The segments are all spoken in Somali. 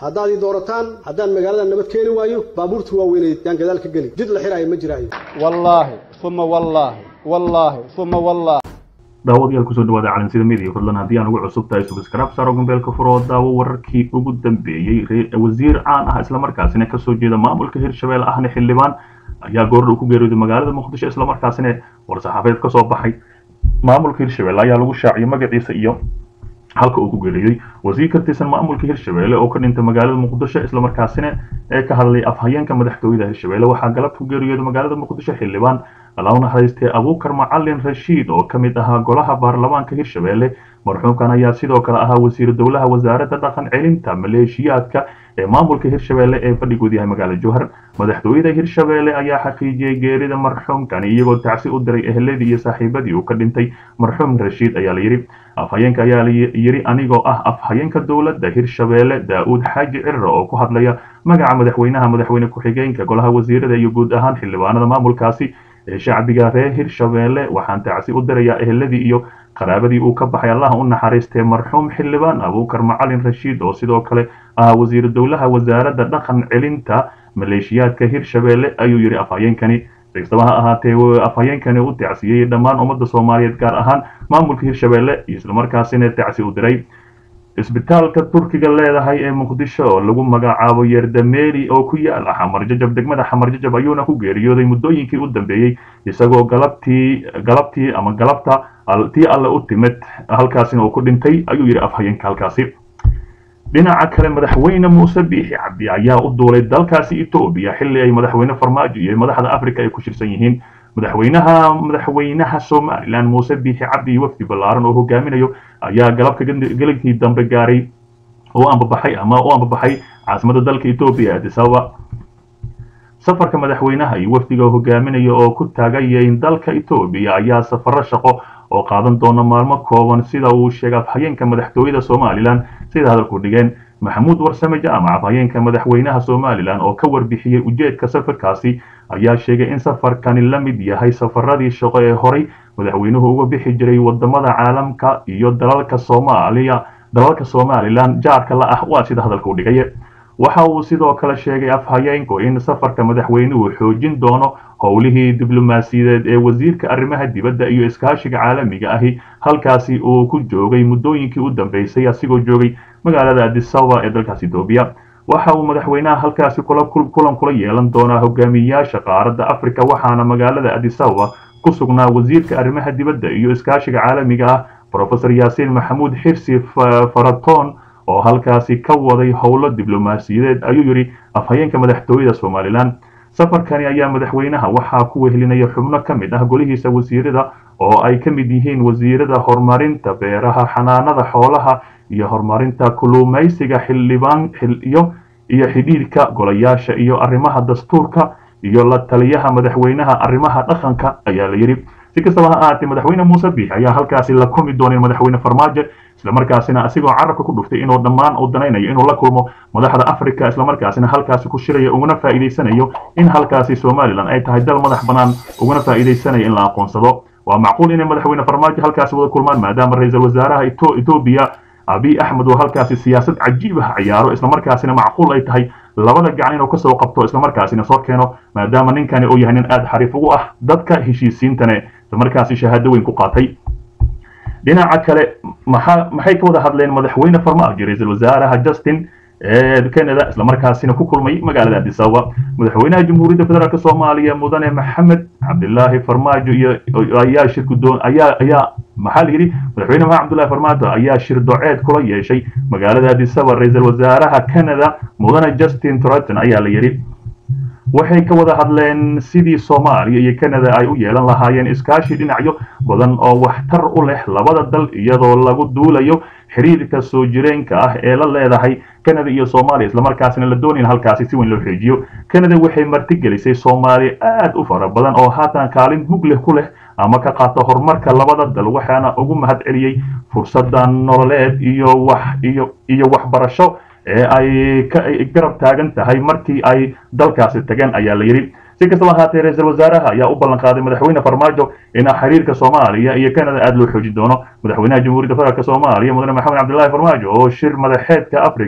haddaad ii doorataan haddaan magaalada nabad keeni waayo baabuurta waaweyneed yaan gadaal ka geli jid la xiraayo ma jiraayo wallaahi uma wallaahi wallaahi uma wallaahi daawadayaal kusoo dhawaada calansida media fadlan haddii aan ugu cusub tahay subscribe saaro gombeelka furo daawo wararkii ugu dambeeyey wasiir caan ah islamarkaasina kasoo jeeda maamulka hirshabelle ahna xildhibaan ayaa goordhow ku geeriyooday magaalada muqdisho islamarkaasina war-saxaabeed kasoo baxay maamulka hirshabelle ayaa lagu shaaciyay magaciisa iyo halka uu ku geeriyey wasiir ka tirsan maamulka hirshabelle oo ka dhintay magaalada muqdisho islamarkaasina ee ka hadlay afhayeenka madaxtooyada hirshabelle waxaa galabta ku geeriyooday magaalada muqdisho xildhibaan alawna haystee abuukar macalin rashiid oo ka mid ahaa golaha baarlamaanka hirshabelle marxuumkan ayaa sidoo kale ahaa wasiiru dowlaha wasaaradda dhaqan celinta maleeshiyaadka ee maamulka hirshabelle ee fadhigood yahay magaala jowhar madaxtooyada hirshabelle ayaa xaqiijiyey geerida marxuumkan iyagoo tacsi u diray eheladii iyo saaxiibadii uu ka dhintay marxuum rashiid ayaa la yidhi afhayeenka ayaa yidhi anigoo ah afhayeenka dowladda hirshabelle daa-uud xaaji cirra oo ku hadlaya magaca madaxweynaha madaxweyne ku-xigeenka golaha wasiirada iyo guud ahaan xildhibaanada maamulkaasi ee shacbiga reer hirshabelle waxaan tacsi u dirayaa eheladii iyo qaraabadii uu ka baxay allaha u naxariistee marxuum xildhibaan abuukar macalin rashiid oo sidoo kale ahaa wasiiru dowlaha wasaaradda dhaqan celinta maleeshiyaadka hirshabelle ayuu yidhi afhayeenkani kastaba ha ahaatee afhayeenkani u tacsiyey dhammaan ummadda soomaaliyeed gaar ahaan maamulka hirshabelle islamarkaasina tacsi u diray isbitaalka turkiga leedahay ee muqdisho oo lagu magacaabo yerdameeli oo ku yaala xamarjajab degmada xamarjajab ayuuna ku geeriyooday muddooyinkii u dambeeyey isagoo galabtii galabtii ama galabta tii alle u timid halkaasina uu ku dhintay ayuu yidhi afhayeenka halkaasi dhinaca kale madaxweyne muuse biixi cabdi ayaa u duulay dalkaasi etoobiya xilli ay madaxweyne farmaajo iyo madaxda africa ay ku shirsan yihiin madaxweynaha madaxweynaha somalilan muuse biixi cabdi iyo wafdi ballaaran oo hogaaminayo ayaa galabka gelinkii dambe gaaray oo ambabaxay ama u ambabaxay caasimada dalka etoobiya addis ababa safarka madaxweynaha iyo wafdiga hogaaminaya oo ku taagayayn dalka etoobiya ayaa safaro shaqo oo qaadan doona maalmo kooban sida uu sheegay afhayeenka madaxtooyada somalilan sida hadalku dhigeen maxamuud warsame jaamac afhayeenka madaxweynaha somalilan oo ka warbixiyey ujeedka safarkaasi ayaa sheegay in safarkani la mid yahay safaradii shaqo ee horay madaxweynuhu uga bixi jiray wadamada caalamka iyo dalalka soomaaliya dalalka somalilan jaarka la ah waa sida hadalka u dhigay waxa uu sidoo kale sheegay afhayeenku in safarka madaxweynuhu xoojin doono howlihii diblomaasiyadeed ee wasiirka arrimaha dibadda iyo iskaashiga caalamiga ahi halkaasi uu ku joogay muddooyinkii u dambeysay asigoo joogay magaalada adisababa ee dalkaas etoobiya waxa uu madaxweynaha halkaasi kulan kula yeelan doonaa hogaamiyayaasha qaaradda africa waxaana magaalada adisababa ku sugnaa wasiirka arrimaha dibadda iyo iskaashiga caalamiga ah profesor yaasiin maxamuud xirsi faraton oo halkaasi ka waday howlo diblomaasiyadeed ayuu yidhi afhayeenka madaxtooyada somalilan safarkani ayaa madaxweynaha waxaa ku wehelinaya xubno ka mid ah golihiisa wasiirada oo ay ka mid yihiin wasiirada horumarinta beeraha xanaanada xoolaha iyo horumarinta kulumaysiga xildhibaan iyo iyo xidhiidhka golayaasha iyo arrimaha dastuurka iyo la taliyaha madaxweynaha arrimaha dhaqanka ayaa la yidhi si kastaba ha ahaatee madaxweyne muuse biix ayaa halkaasi la kumi doonay madaxweyne farmaajo islamarkaasina asigoo carabka ku dhuftay inuu dhammaan uu danaynayo inuu la kulmo madaxda africa islamarkaasina halkaasi ku shirayo uguna faa'iidaysanayo in halkaasi somalilan ay tahay dal madax bannaan uguna faa'iidaysanayo in la aqoonsado waa macquul inay madaxweyne farmaajo halkaasi wada kulmaan maadaama ra-iisul wasaaraha etoobiya abiy axmed oo halkaasi siyaasad cajiib ah ciyaaro islamarkaasina macquul ay tahay labada gacan inuu kasoo qabto islamarkaasina soo keeno maadaama ninkani uu yahay nin aada xariif ugu ah dadka heshiisiintane islamarkaasi shahaado weyn ku qaatay dhinaca kale maxa maxay ka wada hadleen madaxweyne farmaajo ra-iisul wasaaraha justin ee canada islamarkaasina ku kulmay magaalada addis ababa madaxweynaha jamhuuriyadda federaalk soomaaliya mudane maxamed cabdilaahi farmaajo iyo ayaa shir gudoon ayaa ayaa maxaa la yidhi madaxweyne maxamed cabdullahi farmaajo ayaa shir doceed kula yeeshay magaalada addis ababa ra-iisul wasaaraha canada mudane justin truton ayaa la yidhi waxay ka wada hadleen sidii soomaaliya iyo canada ay u yeelan lahaayeen iskaashi dhinacyo badan oo waxtar u leh labada dal iyadoo lagu duulayo xiriirka soo jireenka ah ee la leedahay canada iyo soomaaliya islamarkaasina la doonayn halkaasi si weyn loo xeejiyo canada waxay martigelisay soomaaliya aad u fara badan oo haatan kaalin mug leh ku leh ama ka qaata horumarka labada dal waxaana ugu mahad celiyey fursada nololeed iyo wax iyo iyo waxbarasho ee ay ka garab taagan tahay markii ay dalkaasi tageen ayaa la yidhi si kastaba ahaatee ra-iisul wasaaraha ayaa u ballan qaaday madaxweyne farmaajo in xiriirka soomaaliya iyo canada aada loo xoojin doono madaxweynaha jamhuuriyadda federaalk soomaaliya mudane maxamed cabdilaahi farmaajo oo shir madaxeedka africa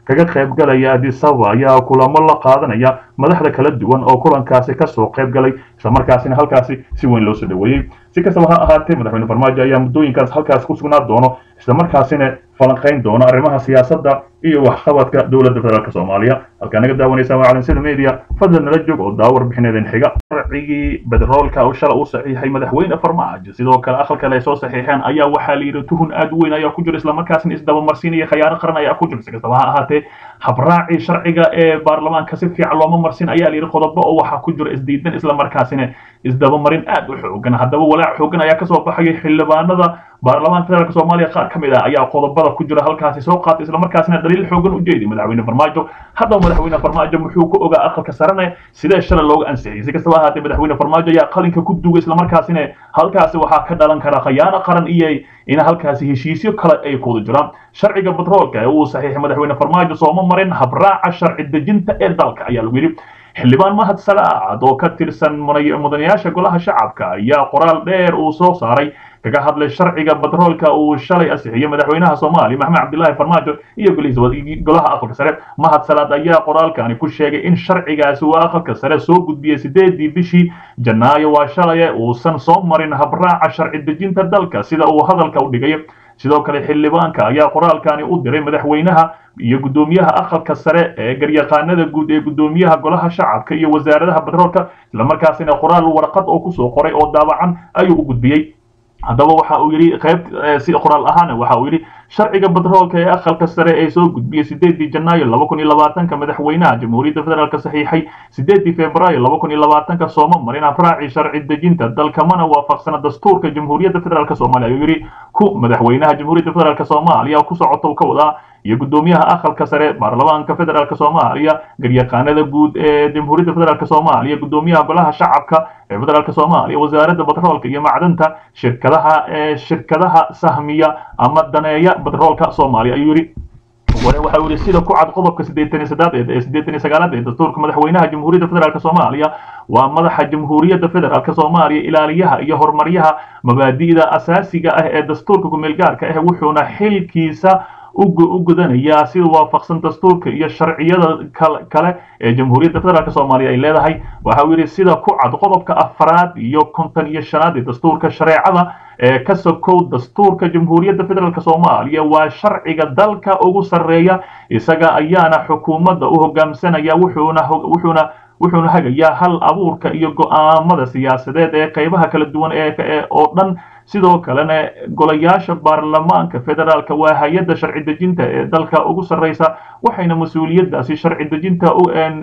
kaga qaybgalaya adisaba ayaa kulamo la qaadanaya madaxda kala duwan oo kulankaasi kasoo qaybgalay islamarkaasina halkaasi si weyn loo soo dhaweeyey si kastaba ha ahaatee madaxweyne farmaajo ayaa muddooyinkaas halkaas ku sugnaa doono islamarkaasina falanqayn doono arrimaha siyaasadda iyo waxqabadka dowladda federaalk soomaaliya halkaa naga daawanaysa waa calansida media fadlan nala joog oo daawar bixineedeen xiga sharcigii bedroolka oo shala uu saxiixay madaxweyne farmaajo sidoo kale aqalkale ay soo saxiixeen ayaa waxaa la yidhi tuhun aad u weyn ayaa ku jira islamarkaasina isdabamarsiinaya khayaano qaran ayaa ku jira si kastaba ha ahaatee habraacii sharciga ee baarlamaanka si fiican looma marsin ayaa la yidhi qodobo oo waxaa ku jira isdiidan islamarkaasina isdabamarin aad u xoogan haddaba walaac xoogan ayaa kasoo baxaya xildhibaanada baarlamaanka federaalk soomaaliya qaar ka mid ah ayaa qodobada ku jira halkaasi soo qaatay islamarkaasina daliil xoogan u jeediy madaxweyne farmaajo haddaba madaxweyne farmaajo muxuu ku ogaa aqalka sarene sidee shalay looga ansixiyey si kastaba ahaatee madaxweyne farmaajo ayaa qalinka ku duugay islamarkaasina halkaasi waxaa ka dhalan kara khayaano qaran iyo in halkaasi heshiisyo kale ay kuwada jiraan sharciga batroolka ee uu saxiixay madaxweyne farmaajo sooma marin habraaca sharci dejinta ee dalka ayaa lagu yidhi xildhibaan mahad salaacad oo ka tirsan mudanayaasha golaha shacabka ayaa qoraal dheer uu soo saaray kaga hadlay sharciga batroolka uu shalay ansixiyey madaxweynaha soomaaliya maxamed cabdilaahi farmaajo iyo golaha aqalka sare mahad salaad ayaa qoraalkani ku sheegay in sharcigaasi uu aqalka sare soo gudbiyey sideedii bishii janaayo waa shalaye uusan soo marin habraaca sharci dejinta dalka sida uu hadalka u dhigay sidoo kale xildhibaanka ayaa qoraalkani u diray madaxweynaha iyo guddoomiyaha aqalka sare ee garyaqaanada guud ee guddoomiyaha golaha shacabka iyo wasaaradaha batroolka islamarkaasina qoraal warqad oo kusoo qoray oo daabacan ayuu u gudbiyey haddaba waxa uu yidhi qayb si qoraal ahaana waxa uu yidhi sharciga batroolka ee aqalka sare ee soo gudbiyey sideedii janaayo laba kun iyo labaatanka madaxweynaha jamhuuriyadda federaalk saxiixay sideedii februaayo laba kun iyo labaatanka sooma marin habraaci sharci dejinta dalka mana waafaqsana dastuurka jamhuuriyadda federaalk soomaaliya ayuu yidhi ku madaxweynaha jamhuuriyadda federaalk soomaaliya ku socota uu ka wadaa iyo guddoomiyaha aqalka sare baarlamaanka federaalk soomaaliya garyaqaanada guud ee jamhuuriyadda federaalk soomaaliya guddoomiyaha golaha shacabka ee federaalk soomaaliya wasaaradda batroolka iyo macdanta shirkadaha ee shirkadaha sahmiya ama daneeya batroolka soomaaliya ayuu yidhi waxa uu yidhi sida ku cad qodobka siddeetan iyo saddeed ee siddeetan iyo sagaalaad ee dastuurka madaxweynaha jamhuuriyadda federaalk soomaaliya waa madaxa jamhuuriyadda federaalk soomaaliya ilaaliyaha iyo horumaryaha mabaadi'da asaasiga ah ee dastuurka kumeel gaarka ah wuxuuna xilkiisa u gudanayaa sida waafaqsan dastuurka iyo sharciyada kale ee jamhuuriyadda federaalk soomaaliya ay leedahay waxa uu yidhi sida ku cad qodobka afraad iyo konton iyo shanaad ee dastuurka shareecada ee ka sokow dastuurka jamhuuriyadda federaalk soomaaliya waa sharciga dalka ugu sarreeya isaga ayaana xukuumadda u hogaamsanaya wuxuuna wuxuuna wuxuuna hagayaa hal abuurka iyo go'aamada siyaasadeed ee qaybaha kala duwan ee oo dhan sidoo kalena golayaasha baarlamaanka federaalka waa hay-adda sharci dejinta ee dalka ugu sarreysa waxayna mas-uuliyaddaasi sharci dejinta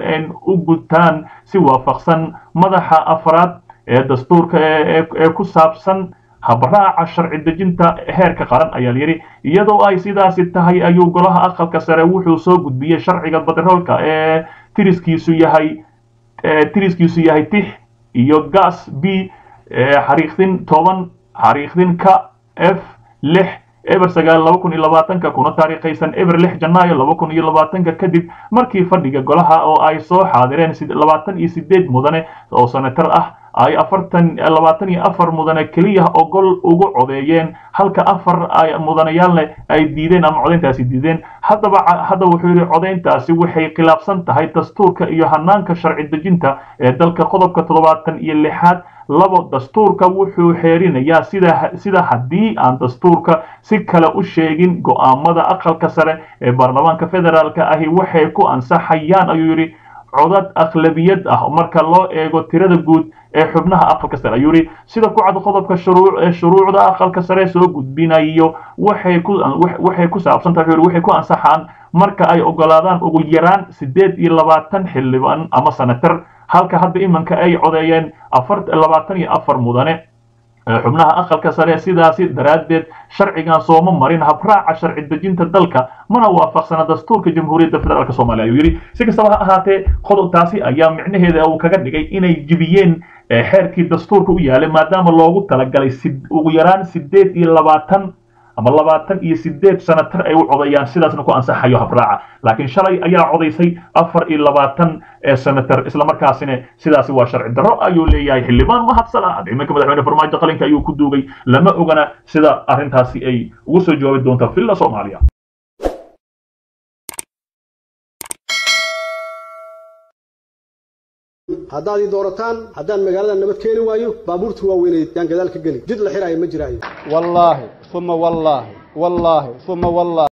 u gutaan si waafaqsan madaxa afraad ee dastuurka ee ku saabsan habraaca sharci dejinta heerka qaran ayaa layidhi iyadoo ay sidaasi tahay ayuu golaha aqalka sare wuxuu soo gudbiyey sharciga batroolka ee tiriskiisu yahay tiriskiisu yahay tix iyo gas b xariiqdin toban xariiqdin ka f lix eber sagaal laba kun iyo labaatanka kuna taariikhaysan eber lix janaayo laba kun iyo labaatanka kadib markii fadhiga golaha oo ay soo xaadireen labaatan iyo sideed mudane oo senatar ah ay afartan labaatan iyo afar mudane keliya ogol ugu codeeyeen halka afar ay mudanayaalna ay diideen ama codayntaasi diideen haddaba haddaba wuxuu yidhi codayntaasi waxay khilaafsan tahay dastuurka iyo hanaanka sharci dejinta ee dalka qodobka toddobaatan iyo lixaad labo dastuurka wuxuu xeerinayaa sida sida haddii aan dastuurka si kale u sheegin go'aamada aqalka sare ee baarlamaanka federaalka ahi waxay ku ansaxayaan ayuu yidhi codad akhlabiyad ah marka loo eego tirada guud ee xubnaha aqalka sare ayuu yidhi sida ku cad qodobka shuruucda aqalka sare soo gudbinayo waxay ku waxay ku saabsan tahay waxay ku ansaxaan marka ay ogolaadaan ugu yaraan sideed iyo labaatan xildhibaan ama senatar halka hadda imanka ay codeeyeen afar labaatan iyo afar mudane xubnaha aqalka sare sidaasi daraaddeed sharcigan sooma marin habraaca sharci dejinta dalka mana waafaqsana dastuurka jamhuuriyadda federaalk soomaaliya ayuu yidhi si kastaba ha ahaatee qodobtaasi ayaa micnaheeda uu kaga dhigay inay jibiyeen xeerkii dastuurka u yaalay maadaama loogu talagalay ugu yaraan sideed iyo labaatan ama labaatan iyo sideed sanatar ay u codayaan sidaasna ku ansaxayo habraaca laakiin shalay ayaa codaysay afar iyo labaatan senatar islamarkaasina sidaasi waa sharci darro ayuu leeyahay xildhibaan mahadsalaad iminka madaxweyne farmaajo qalinka ayuu ku duugay lama ogana sida arrintaasi ay ugu soo jawaabi doonta villa soomaaliya haddaad ii doorataan haddaan magaalada nabad keeni waayo baabuurta waaweyneed yaan gadaal ka geli jid la xiraayo ma jiraayo wallaahi uma wallaahi wallaahi uma wallaahi